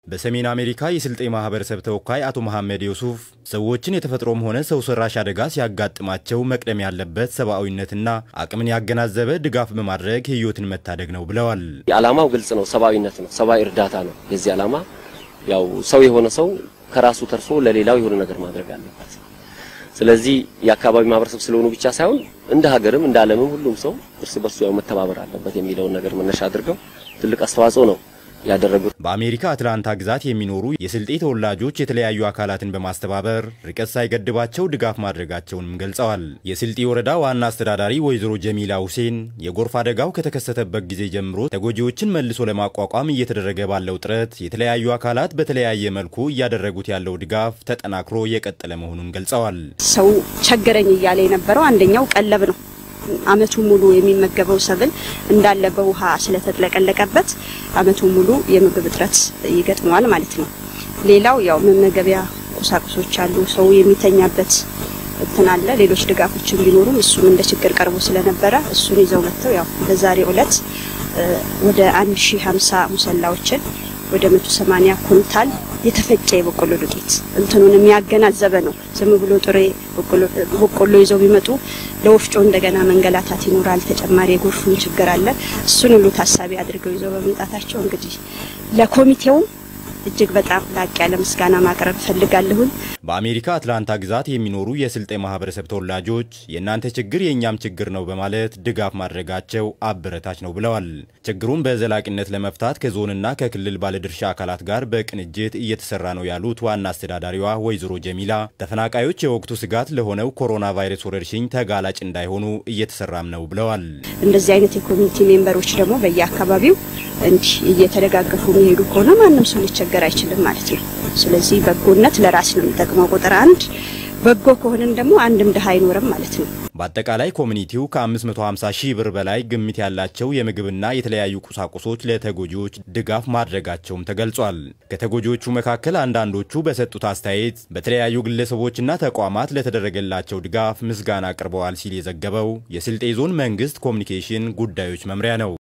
በሰሜን አሜሪካ የስልጤ ማህበረሰብ ተወካይ አቶ መሐመድ ዩሱፍ ሰዎችን የተፈጥሮም ሆነ ሰው ሰራሽ አደጋ ሲያጋጥማቸው መቅደም ያለበት ሰብአዊነትና አቅምን ያገናዘበ ድጋፍ በማድረግ ህይወትን መታደግ ነው ብለዋል። ዓላማው ግልጽ ነው። ሰብአዊነት ነው። ሰብአዊ እርዳታ ነው። የዚህ ዓላማ ያው ሰው የሆነ ሰው ከራሱ ተርፎ ለሌላው የሆነ ነገር ማድረግ አለበት። ስለዚህ የአካባቢ ማህበረሰብ ስለሆኑ ብቻ ሳይሆን እንደ ሀገርም እንደ ዓለምም ሁሉም ሰው እርስ በርሱ ያው መተባበር አለበት የሚለውን ነገር መነሻ አድርገው ትልቅ አስተዋጽኦ ነው ያደረጉት። በአሜሪካ አትላንታ ግዛት የሚኖሩ የስልጤ ተወላጆች የተለያዩ አካላትን በማስተባበር ርቀት ሳይገድባቸው ድጋፍ ማድረጋቸውንም ገልጸዋል። የስልጤ ወረዳ ዋና አስተዳዳሪ ወይዘሮ ጀሚላ ሁሴን የጎርፍ አደጋው ከተከሰተበት ጊዜ ጀምሮ ተጎጂዎችን መልሶ ለማቋቋም እየተደረገ ባለው ጥረት የተለያዩ አካላት በተለያየ መልኩ እያደረጉት ያለው ድጋፍ ተጠናክሮ የቀጠለ መሆኑን ገልጸዋል። ሰው ቸገረኝ እያለ የነበረው አንደኛው ቀለብ ነው። አመቱ ሙሉ የሚመገበው ሰብል እንዳለ በውሃ ስለተጥለቀለቀበት አመቱ ሙሉ የምግብ እጥረት ይገጥመዋል ማለት ነው። ሌላው ያው መመገቢያ ቁሳቁሶች አሉ። ሰው የሚተኛበት እንትን አለ። ሌሎች ድጋፎችን ቢኖሩም እሱም እንደ ችግር ቀርቦ ስለነበረ እሱን ይዘው መጥተው ያው በዛሬው ዕለት ወደ 1050 ሙሰላዎችን ወደ 180 ኩንታል የተፈጨ የበቆሎ ዱቄት እንትኑን የሚያገናዘበ ነው። ዝም ብሎ ጥሬ በቆሎ ይዘው ቢመጡ ለወፍጮ እንደገና መንገላታት ይኖራል። ተጨማሪ የጎርፉን ችግር አለ። እሱን ሁሉ ታሳቢ አድርገው ይዘው በመምጣታቸው እንግዲህ ለኮሚቴውም እጅግ በጣም ላቅ ያለ ምስጋና ማቅረብ እፈልጋለሁኝ። በአሜሪካ አትላንታ ግዛት የሚኖሩ የስልጤ ማህበረሰብ ተወላጆች የእናንተ ችግር የእኛም ችግር ነው በማለት ድጋፍ ማድረጋቸው አበረታች ነው ብለዋል። ችግሩን በዘላቂነት ለመፍታት ከዞንና ከክልል ባለድርሻ አካላት ጋር በቅንጅት እየተሰራ ነው ያሉት ዋና አስተዳዳሪዋ ወይዘሮ ጀሚላ ተፈናቃዮች የወቅቱ ስጋት ለሆነው ኮሮና ቫይረስ ወረርሽኝ ተጋላጭ እንዳይሆኑ እየተሰራም ነው ብለዋል። እንደዚህ አይነት የኮሚኒቲ ሜምበሮች ደግሞ በየአካባቢው እንዲህ እየተደጋገፉ የሚሄዱ ከሆነ ማንም ሰው ሊቸገር አይችልም ማለት ነው። ስለዚህ በጎነት ለራስ ነው የሚጠቅመው። ቁጥር አንድ በጎ ከሆንን ደግሞ አንድም ድሃ አይኖርም ማለት ነው። በአጠቃላይ ኮሚኒቲው ከ550 ሺህ ብር በላይ ግምት ያላቸው የምግብና የተለያዩ ቁሳቁሶች ለተጎጂዎች ድጋፍ ማድረጋቸውም ተገልጿል። ከተጎጂዎቹ መካከል አንዳንዶቹ በሰጡት አስተያየት በተለያዩ ግለሰቦችና ተቋማት ለተደረገላቸው ድጋፍ ምስጋና አቅርበዋል ሲል የዘገበው የስልጤ ዞን መንግስት ኮሚኒኬሽን ጉዳዮች መምሪያ ነው።